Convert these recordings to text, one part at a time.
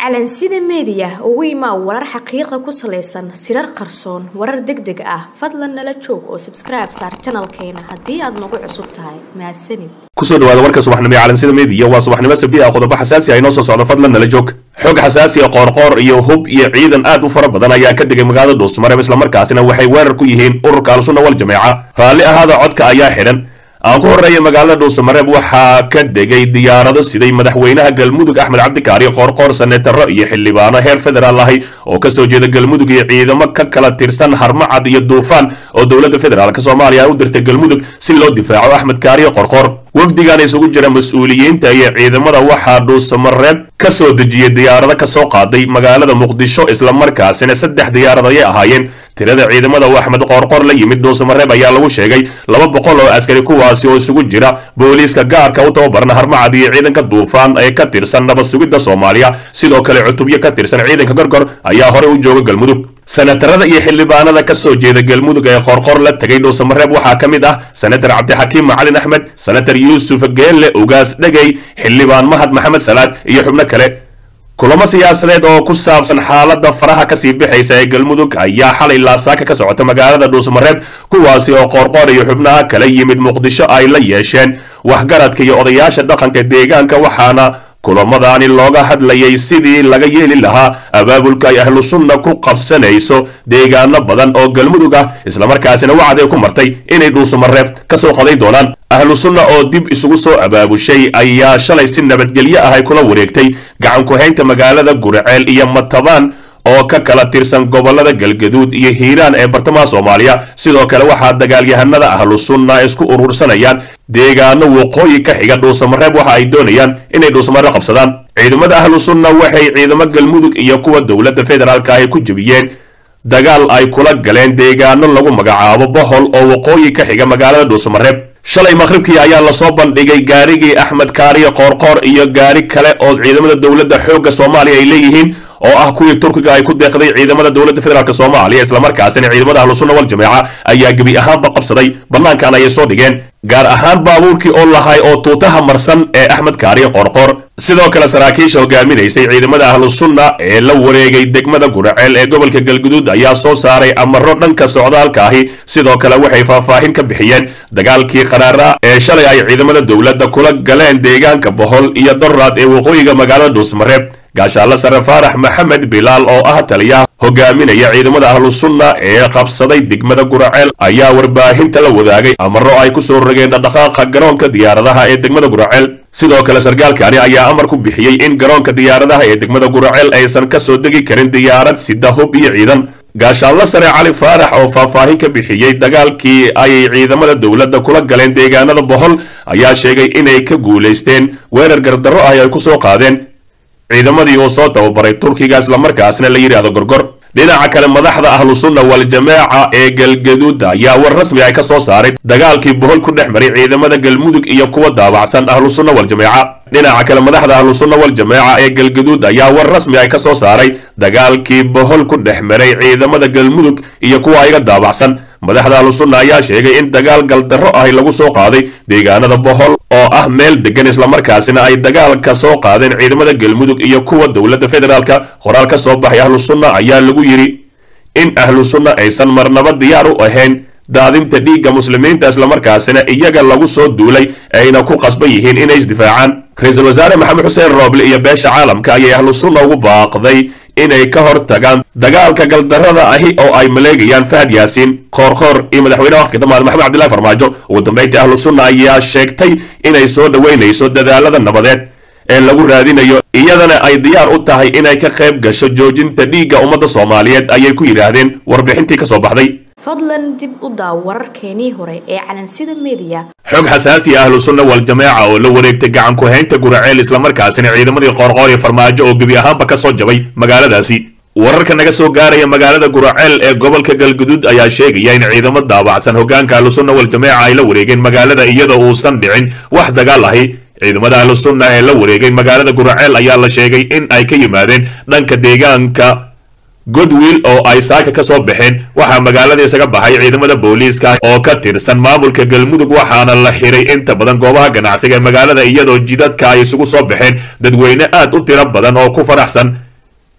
calansida meediya ugu imaa warar xaqiiqa ku salaysan sirar qarsoon warar deg deg ah fadlan nala joog oo sabskribe saar janalkeena haddii aad nagu cusub tahay mahadsanid kusoo dhawaada warka subaxnimo ee calansida meediya waa subaxnimo sabti ah qodobo xasaasi ah inoo soo socdo fadlan nala joog xog xasaasi ah qoorqoor iyo hub iyo ciidan aad u fara badan ayaa ka degay magaalada dhuusmareeb islamarkaasina waxay weerar ku yihiin ururka al-sunna wal jameeca raalli ahaada codka ayaa xidhan aan ku horreeya magaalada dhuusamareeb waxaa ka degay diyaarado siday madaxweynaha galmudug axmed cabdikaari qoorqoor senataro iyo xildhibaano heer federaal ahi oo kasoo jeeda galmudug iyo ciidamo ka kala tirsan harmacad iyo duufaan oo dowladda federaalk soomaaliya u dirtay galmudug si loo difaaco axmed kaariyo qorqoor wafdigan isugu jira mas-uuliyiinta iyo ciidamada waxaa dhuusamareeb ka soo dejiyey diyaarado kasoo qaaday magaalada muqdisho islamarkaasina saddex diyaarad ayay ahaayeen tirada ciidamada uu axmed qoorqoor la yimid dhuusamareeb ayaa lagu sheegay laba boqol oo askari kuwaasi oo isugu jira booliiska gaarka u tababaran harmacad iyo ciidanka duufaan ee ka tirsan nabad sugidda soomaaliya sidoo kale cutubyo ka tirsan ciidanka gorgor ayaa horey u jooga galmudug senatarada iyo xildhibaanada ka soo jeeda galmudug ee qoorqoor la tegay dhuusamareeb waxaa ka mid ah senatar cabdixakiim macalin axmed senatar yuusuf geelle ugaas dhegey xildhibaan mahad maxamed salaad iyo xubno kale kulamo siyaasadeed oo ku saabsan xaaladda faraha kasii bixaysa ee galmudug ayaa xalay laasaaka ka socota magaalada dhuusmareeb kuwaasi oo qoorqoor iyo xubnaha kala yimid muqdisho ay la yeesheen waxgaradka iyo odayaasha dhaqanka deegaanka waxaana kulamadaani looga hadlayay sidii laga yeeli lahaa abaabulka ay ahlu sunna ku qabsanayso deegaano badan oo galmudug ah islamarkaasina wacday ku martay inay dhuusamareeb kasoo qaday doonaan ahlu sunna oo dib isugu soo abaabushay ayaa shalay si nabadgelyo ah ay kula wareegtay gacan ku-haynta magaalada gurceel iyo matabaan oo ka kala tirsan gobolada galgaduud iyo hiiraan ee bartamaha soomaaliya sidoo kale waxaa dagaalyahanada ahlu sunna isku urursanayaan deegaano waqooyi ka xiga dhuusamareeb waxa ay doonayaan inay dhuusamareeb qabsadaan ciidamada ahlu sunna waxay ciidamo galmudug iyo kuwa dowladda federaalka ay ku jebiyeen dagaal ay kula galeen deegaano lagu magacaabo bohol oo waqooyi ka xiga magaalada dhuusamareeb shalay maqhribkii ayaa lasoo bandhigay gaarigii axmed kaariyo qoorqoor iyo gaari kale oo ciidamada dowladda xoogga soomaaliya ay leeyihiin oo ah kuwii turkiga ay ku deeqday ciidamada dowladda federaalk soomaaliya islamarkaasina ciidamada ahlusunna wal jameeca ayaa gebi ahaanba qabsaday bannaankan ayay soo dhigeen gaar ahaan baabuurkii oo lahay oo tuutaha marsan ee axmed kaariyo qoorqoor sidoo kale saraakiisha hogaaminaysay ciidamada ahlusunna ee la wareegay degmada guraceel ee gobolka galguduud ayaa soo saaray amaro dhanka socdaalka ahi sidoo kale waxay faahfaahin ka bixiyeen dagaalkii qaraara ee shalay ay ciidamada dowladda kula galeen deegaanka bohol iyo doraad ee waqooyiga magaalada dhuusmareeb gaashaalla sare faarax maxamed bilaal oo ah taliyaha hogaaminaya ciidamada ahlusunna ee qabsaday degmada guraceel ayaa warbaahinta la wadaagay amaro ay ku soo rogeen dhaqdhaqaaqa garoonka diyaaradaha ee degmada guraceel sidoo kale sarkaalkani ayaa amar ku bixiyey in garoonka diyaaradaha ee degmada guraceel aysan ka soo degi karin diyaarad sida hub iyo ciidan gaashaallo sare cali faarax oo faahfaahin ka bixiyey dagaalkii ay ciidamada dowladda kula galeen deegaanada bohol ayaa sheegay inay ka guulaysteen weerar gardarro ah ay ku soo qaadeen ciidamadii uu soo tababaray turkiga islamarkaasna la yidhaahdo gorgor dhinaca kale madaxda ahlu sunna wal jameeca ee galgaduud ayaa war rasmi ay ka soo saaray dagaalkii bohol ku dhex maray ciidamada galmudug iyo kuwa daabacsan ahlu sunna wal jameeca dhinaca kale madaxda ahlu sunna wal jameeca ee galgaduud ayaa war rasmi ay ka soo saaray dagaalkii bohol ku dhex maray ciidamada galmudug iyo kuwa iga daabacsan madaxda ahlu sunna ayaa sheegay in dagaal galdarro ahi lagu soo qaaday deegaanada bohol oo ah meel degan islamarkaasina ay dagaal ka soo qaadeen ciidamada galmudug iyo kuwa dowladda federaalka qoraal ka soo baxay ahlu sunna ayaa lagu yidhi in ahlu sunna aysan marnaba diyaar u ahayn daadinta dhiigga muslimiinta islamarkaasina iyaga lagu soo duulay ayna ku qasban yihiin inay isdifaacaan ra-iisul wasaare maxamed xuseen rooble iyo beesha caalamka ayay ahlu sunna ugu baaqday inay ka hor tagaan dagaalka galdarrada ahi oo ay maleegayaan fahad yaasiin qoorqoor iyo madaxweyneha waqtiga dhammaad maxamed cabdillahi farmaajo ugu dambayntii ahlu sunna ayaa sheegtay inay soo dhoweynayso dadaalada nabadeed ee lagu raadinayo iyadana ay diyaar u tahay inay ka qayb gasho joojinta dhiigga ummadda soomaaliyeed ayay ku yidhaahdeen warbixintii ka soo baxday fadlan dib u daaw wararkeenii hore ee calansida meediya xog xasaasi ahlu sunna wal jameeca oo la wareegtay gacan ku-haynta guraceel islamarkaasina ciidamadii qoorqoor iyo farmaajo oo gebi ahaanba ka soo jabay magaaladaasi wararka naga soo gaaraya magaalada guraceel ee gobolka galguduud ayaa sheegaya in ciidamo daabacsan hogaanka ahlu sunna wal jameeca ay la wareegeen magaalada iyadoo uusan dhicin wax dagaal ahi ciidamada ahlu sunna ee la wareegay magaalada guraceel ayaa la sheegay in ay ka yimaadeen dhanka deegaanka godwill oo ay saaka ka soo baxeen waxaa magaalada isaga baxay ciidamada booliiska oo ka tirsan maamulka galmudug waxaana la xiray inta badan goobaha ganacsiga ee magaalada iyadoo jidadka ay isugu soo baxeen dadweyne aad u tiro badan oo ku faraxsan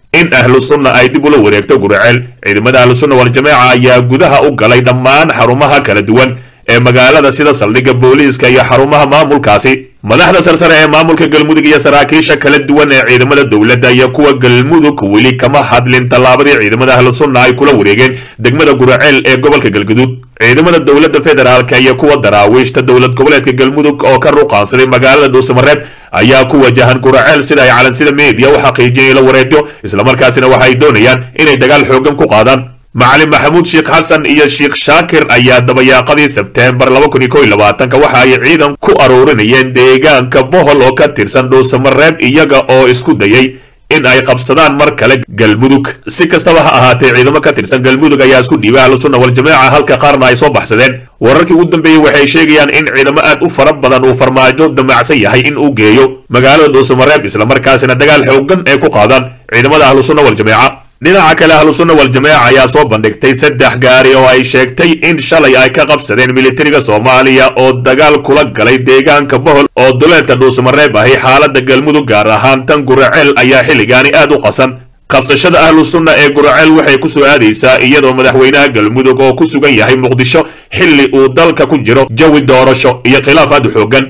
in ahlu sunna ay dib ula wareegto guraceel ciidamada ahlu sunna waljamaaca ayaa gudaha u galay dhammaan xarumaha kala duwan ee magaalada sida saldhigga booliiska iyo xarumaha maamulkaasi madaxda sarsare ee maamulka galmudug iyo saraakiisha kala duwan ee ciidamada dowladda iyo kuwa galmudug weli kama hadlin tallaabadii ciidamada ahlu sunna ay kula wareegeen degmada guraceel ee gobolka galguduud ciidamada dowladda federaalka iyo kuwa daraawiishta dowlad goboleedka galmudug oo ka ruqaansaday magaalada dhuusamareeb ayaa ku wajahan guraceel sida ay calansida meediya u xaqiijiyeen ila wareegyo islamarkaasina waxa ay doonayaan inay dagaal xoogan ku qaadaan macalin maxamuud sheekh xasan iyo sheekh shaakir ayaa dabayaaqadii sebteembar waxa ay ciidan ku aruurinayeen deegaanka bohol oo ka tirsan dhuusamareeb iyaga oo isku dayay in ay qabsadaan mar kale galmudug si kastaba ha ahaatee ciidamo ka tirsan galmudug ayaa isku dhiibay ahlu sunna waljamaaca halka qaarna ay soo baxsadeen wararkii ugu dambeeyey waxay sheegayaan in ciidamo aad u fara badan uu farmaajo damacsan yahay in uu geeyo magaalada dhuusamareeb islamarkaasina dagaal xoogan ay ku qaadaan ciidamada ahlu sunna waljamaaca dhinaca kale ahlu sunna waljamaaca ayaa soo bandhigtay saddex gaari oo ay sheegtay in shalay ay ka qabsadeen militariga soomaaliya oo dagaal kula galay deegaanka bohol oo duleedka dhuusamareeb ahi xaalada galmudug gaar ahaan tan guraceel ayaa xilligaani aad u qasan qabsashada ahlu sunna ee guraceel waxay ku soo aadaysaa iyadoo madaxweynaha galmudug oo ku sugan yahay muqdisho xilli uu dalka ku jiro jawi doorasho iyo khilaaf aad u xoogan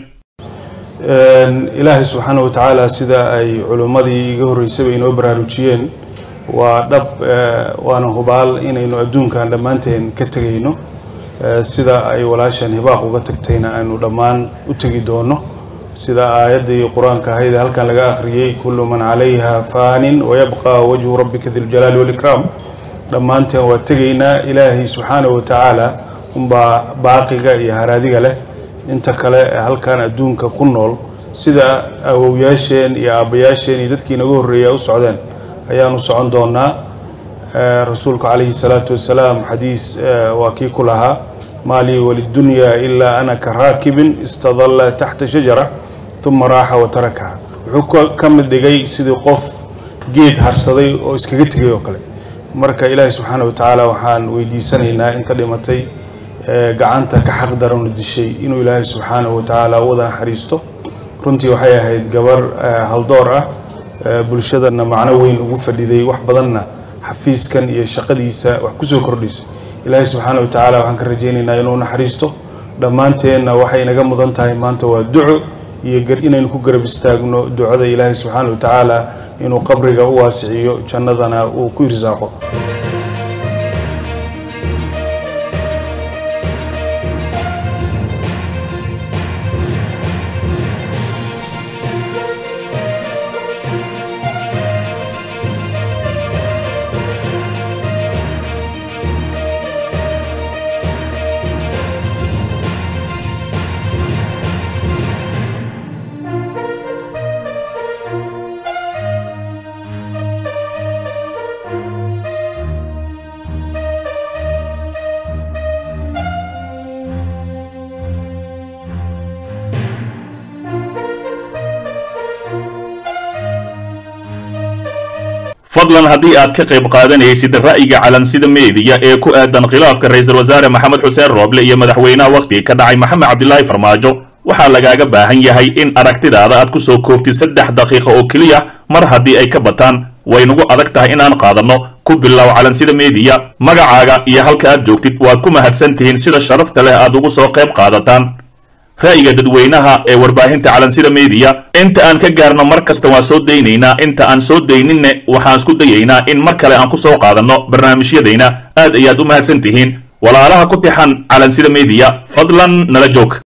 ilaahay subxaana wa tacaala sida ay culimmadii iga horreysaba inoo baraarujiyeen waa dhab waana hubaal inaynu adduunkan dhammaanteen ka tegayno sida ay walaashan hibaaq uga tagtayna aynu dhammaan u tegi doono sida aayaddii qur-aanka ahayd ee halkan laga akhriyey kullu man calayha faanin wayabqa wajhu rabbika diljalaali walikraam dhammaanteen waa tegaynaa ilaahay subxaana wa tacaala unbaa baaqiga iyo haraadiga leh inta kale ee halkan adduunka ku nool sida awowyaasheen iyo aabbayaasheen iyo dadkii naga horreeya u socdeen ayaanu socon doonaa rasuulku calayhi salaatu wasalaam xadiis waa kii ku lahaa maa lii walidunyaa ilaa ana ka raakibin istadalla taxta shajara uma raaxa wa tarakaha wuxuu ka mid dhigay sidii qof geed harsaday oo iskaga tegay oo kale marka ilaahi subxaana wa tacaala waxaan weydiisanaynaa inta dhimatay gacanta ka xaq daranu dishay inuu ilaahay subxaanahu wa tacaala u wada naxariisto runtii waxay ahayd gabar haldoor ah bulshadana macno weyn ugu fadhiday wax badanna xafiiskan iyo shaqadiisa wax kusoo kordhisay ilaahay subxaana wa tacaala waxaan ka rajaynaynaa inuu naxariisto dhammaanteenna waxay inaga mudan tahay maanta waa duco iyo inaynu ku garab istaagno ducada ilaahay subxaana wa tacaala inuu qabriga u waasiciyo jannadana uu ku irsaaqo fadlan haddii aad ka qayb qaadanaysid ra'yiga calansida meediya ee ku aadan khilaafka ra'iisul wasaare maxamed xuseen rooble iyo madaxweynaha wakhtiga ka dhacay maxamed cabdilaahi farmaajo waxaa lagaaga baahan yahay in aragtidaada aad ku soo koobtid saddex daqiiqo oo keliya mar haddii ay ka bataan waynagu adag tahay inaan qaadanno ku bilow calansida meediya magacaaga iyo halka aad joogtid waad ku mahadsan tihiin sida sharafta leh aad ugu soo qayb qaadataan ra'yiga dadweynaha ee warbaahinta calansida meediya inta aan ka gaarno mar kasta waan soo daynaynaa inta aan soo dayninne waxaan isku dayaynaa in mar kale aan ku soo qaadanno barnaamijyadayna aad ayaad u mahadsan tihiin walaalaha ku tixan calansida meediya fadlan nala joog